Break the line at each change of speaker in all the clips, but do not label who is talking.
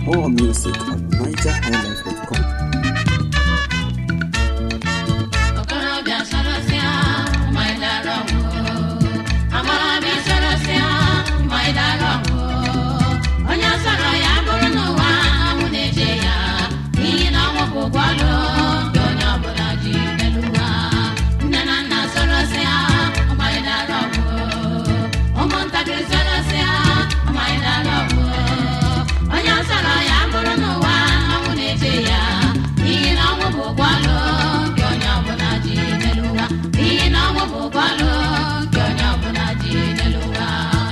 More music at nigerhighlife.com.
okorobịa sorosịa ma ị dara ọgwụ agbọghọbịa sorosịa ma ị dara ọgwụ onye sọrọ ya bụrụ n'ụwa ọnwụ na-eche ya n'ihi na ọnwụ bụ ụgwọ ọlụ nke onye ọbụla ji n'elu ụwa nne na nna sorosịa ma ị dara ọgwụ ụmụntakịrị sorosịa ma ị dara ọgwụ onye sọrọ ya bụrụ n'ụwa ọnwụ na-eche ya n'ihi na ọnwụ bụ ụgwọ ọlụ nke onye ọbụla ji n'elu ụwa n'ihi na ọnwụ bụ ụgwọ ọlụ nke onye ọbụla ji n'elu ụwa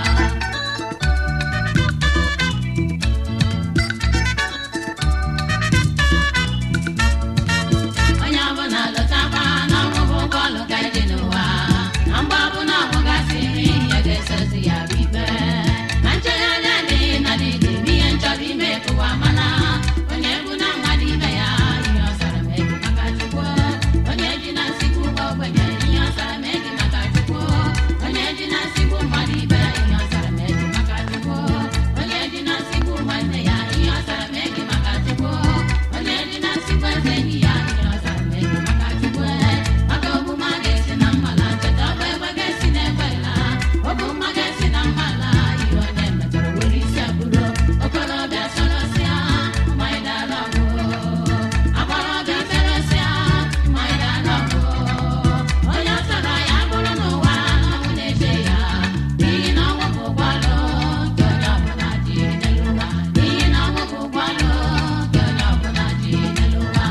onye ọbụla lụtakwa na ọnwụ bụ ụgwọ ọlụ ka ije n'ụwa na mgbe ọbụla ọnwụ gasịrị ihe ga-esozi ya bụ ikpe ma nchegharị adịghị na dịdị bụ ihe nchọrọ ime kụwa mana onye egwu na mmadụ ibe ya ihe ọsara megi maka chukwu onye ji na nsikwu ụgbọ ogbenye ihe ọsara megi maka chukwu onye ji na nsikwu mmadụ ibe ya ihe ọsara megi maka chukwu onye ji na nsikwu nwanne ya ihe ọsara megi maka chukwu onye ji na nsikwu eze enyi ya ihe ọsara megi maka chukwu maka ogbuma ga-esi na mmala cheta ọbụ egbe ga-esi na egbe la ọbụ mma ga-esi na mmala ihe onye metọrọ were isi abụrụ okorobịa sorosịa ma ị dara ọgwụ agbọghọbịa sorosịa ma ị dara ọgwụ onye sọrọ ya bụrụ n'ụwa ọnwụ na-eche ya n'ihi na ọnwụ bụ ụgwọ ọlụ nke onye ọbụla ji n'elu ụwa n'ihi na ọnwụ bụ ụgwọ ọlụ nke onye ọbụla ji n'elu ụwa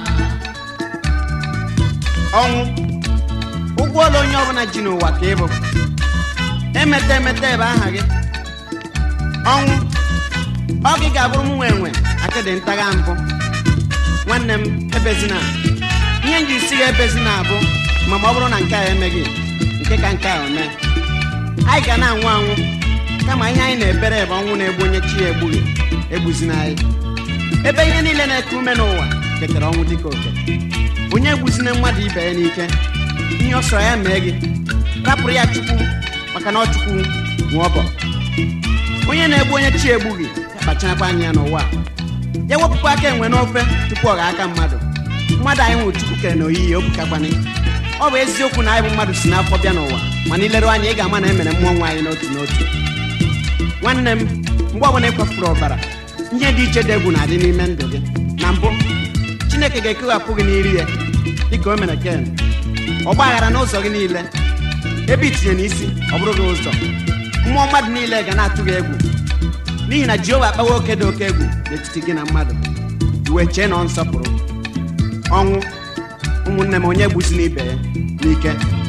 ọnwụ ụgwọ ọla onye ọbụla ji n'ụwa ka ịbụ emeta emeta ebe aha gị ọnwụ ọ gị ga-abụrụ m nwe enwe akịdị ntagha mbụ nwanne m ebezina ihe m ji si gị ebezina abụ ma ma ọ bụrụ na nke a emeghị nke ka nke a ome anyị ga na-anwụ anwụ kama ihe anyị na-ebere ebe ọnwụ na-egbu onye chi ya egbughị egbuzina anyị ebe ihe niile na-eku ume n'ụwa ketara ọnwụ dịka oke onye egbuzina mmadụ ibe ya n'ike ihe ọ sọrọ ya mee gị rapụrụ ya chukwu maka na ọ chukwu nwe ọbọ onye na-egbu onye chi egbughị ya kpacharakwa anya ya n'ụwa a. ya wepụkwa aka enwe n'ofe tupu ọ ga-aka mmadụ mmadụ anyị nwụrụ chukwu kere na oyiyi obukakwana ọ bụ eziokwu na anyị bụ mmadụ si n'afọ bịa n'ụwa mana ileru anya ị ga-ama na e mere mmụọ nwa anyị n'otu n'otu nwanne m mgbe ọbụla ị kwafuru ọbara ihe dị iche dị egwu na-adị n'ime ndụ gị na mbụ chineke ga-ekewapụ gị n'iri ya dịka o mere ken ọgba aghara n'ụzọ gị niile ebe itinye n'isi ọ bụrụ gị ụzọ mmụọ mmadụ niile ga na-atụ gị egwu n'ihi na jehova akpawa oke dị oke egwu n'etiti gị na mmadụ iwe chee na ọ nsọpụrụ ọnwụ ụmụnne m onye gbuzi n'ibe ya n'ike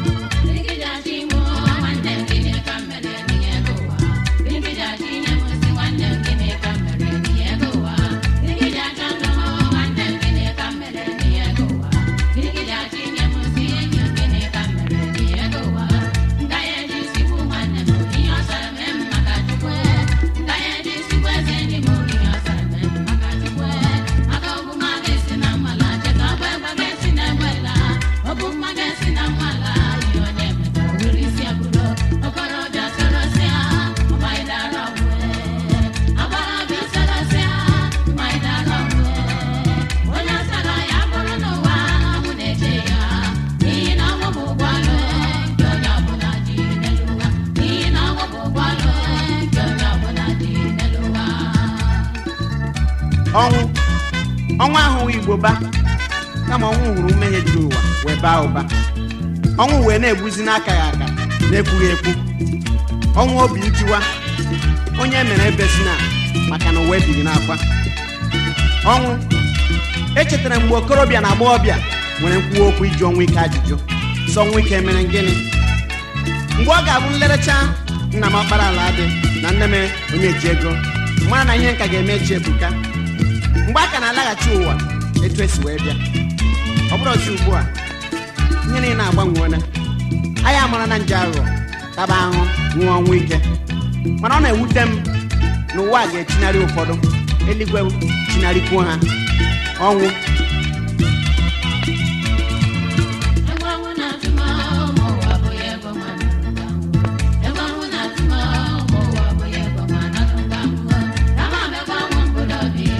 okorobịa sorosịa ma ị dara ọgwụ agbọghọbịa sorosịa ma ị dara ọgwụ onye sọrọ ya bụrụ n'ụwa ọnwụ na-eche ya n'ihi na ọnwụ bụ ụgwọ ọlụ nke onye ọbụla ji n'elu ụwa n'ihi na ọnwụ bụ ụgwọ ọlụ nke onye ọbụla ji n'elu ụwa
ọnwụ ọnwụ ahụghị igbo ba kama ọnwụ hụrụ mmehie juru ụwa wee baa ụba ọnwụ wee na-egbuzi n'aka ya aka na-ekwughị ekwu ọnwụ obi ntiwa onye mere ebezina maka na ụwa ebighị n'akwa ọnwụ echetara mgbe okorobịa na agbọghọbịa nwere nkwuwa okwu iji ọnwụ ike ajụjụ sọ ọnwụ ike mere gịnị mgbe ọ ga-abụ nlerecha nna m ọkpara ala dị na nne m onye ji ego mara na ihe nka ga-eme echi ebuka mgbe a ka na-alaghachi ụwa etu esi wee bịa ọ bụrụ ọzi ugbu a ihe niile agbanweela anyị amara na nje aghụghọ taba ahụ nwụọ ọnwụ ike mana ọ na-ewute m na ụwa a ga-echinarị ụfọdụ eluigwe chinarịkwuo ha ọnwụ
Egwu ọnwụ na-atụ m ụmụ ụwa abụghị ego mmadụ Egwu ọnwụ na-atụ m ụmụ ụwa abụghị ego mmadụ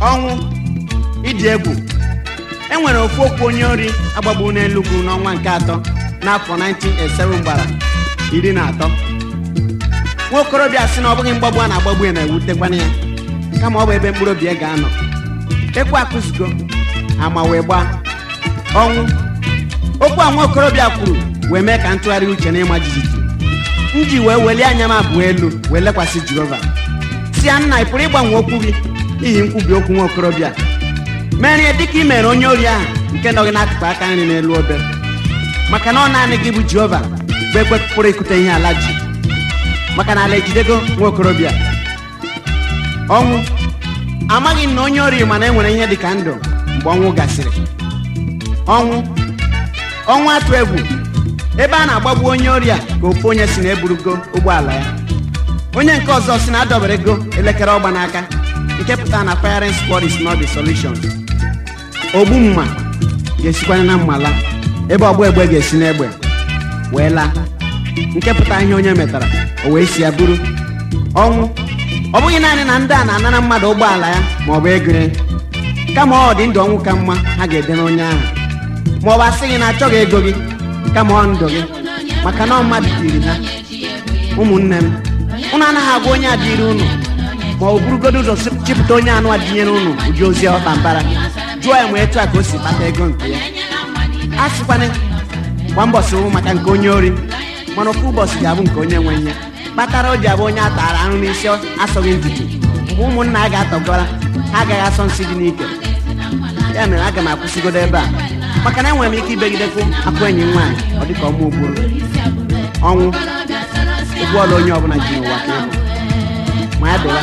ọnwụ ịdị egwu e nwere ofu okwu onye ori agbagbu n'elugwu n'ọnwa nke atọ n'afọ 1987 gbara iri na atọ nwa okorobịa sị na ọ bụghị mgbagbu a na-agbagbu ya na-ewutekwana ya kama ọ bụ ebe mkpụrụ obi ya ga-anọ ekwe akụzigo ama wee gbaa ọnwụ okwu a nwa okorobịa kwuru wee mee ka ntụgharị uche na ịma jijiji m ji wee welie anya m abụọ elu wee lekwasị jehova si ya nna ị pụrụ ịgbanwe okwu gị n'ihi nkwubi okwu nwa okorobịa mere ya dịka ị mere onye ori ahụ nke nọ gị n'akụkụ aka nri n'elu obe maka na ọ naanị gị bụ jehova bụ ekwe pụrụ ikute ihe ala ji maka na ala ejidego nwa okorobịa ọnwụ amaghị m na onye ori mana e nwere ihe dị ka ndụ mgbe ọnwụ gasịrị ọnwụ ọnwụ atụ egwu ebe a na-agbagbu onye ori a ka ofu onye si na-eburugo ụgbọala ya onye nke ọzọ si na adọbere ego elekere ọgba n'aka nke pụtara na firing squad is not the solution ogbu mma ga-esikwanye na mmala ebe ọgba egbe ga-esi n'egbe wee laa nke pụtara ihe onye metara o wee si ya buru ọnwụ ọ bụghị naanị na ndị a na-anara mmadụ ụgbọala ya ma ọ bụ ego ya kama ọ dị ndụ ọnwụ ka mma ha ga-ede n'onye ahụ ma ọ bụ asị gị na achọghị ego gị kama ọ ndụ gị maka na ọ mmadụ tiri ha ụmụnne m unu anaghị agwa onye adịrị unu ma ọ burugodo ụzọ si- chịpụta onye anụ adịnyere unu ụdị ozi ọkpa mbara jụọ ya ma etu a ka o si kpata ego nke ya a sịkwana gba mbọsị wụ maka nke onye ori mana ofu ụbọchị ga-abụ nke onye nwe ihe kpatara o ji abụ onye a tara arụ n'isi asọghị ntutu mgbe ụmụnna a ga-atọgara ha agaghị asọ nsị dị n'ike ya mere aga m akwụsịgodo ebe a maka na enwere m ike ibegidekwu akụ enyi m nwaanyị ọ dịka ọmụ ugburu ọnwụ ụgwọ ọla onye ọbụla ji n'ụwa ka ịbụ ma ya dịwa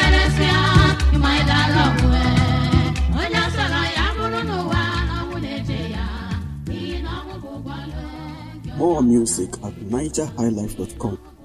onye sọrọ ya bụrụ n'ụwa na ọnwụ na-eche ya n'ihi na ọnwụ bụ ụgwọ ọlụ
More music at nigerhighlife.com.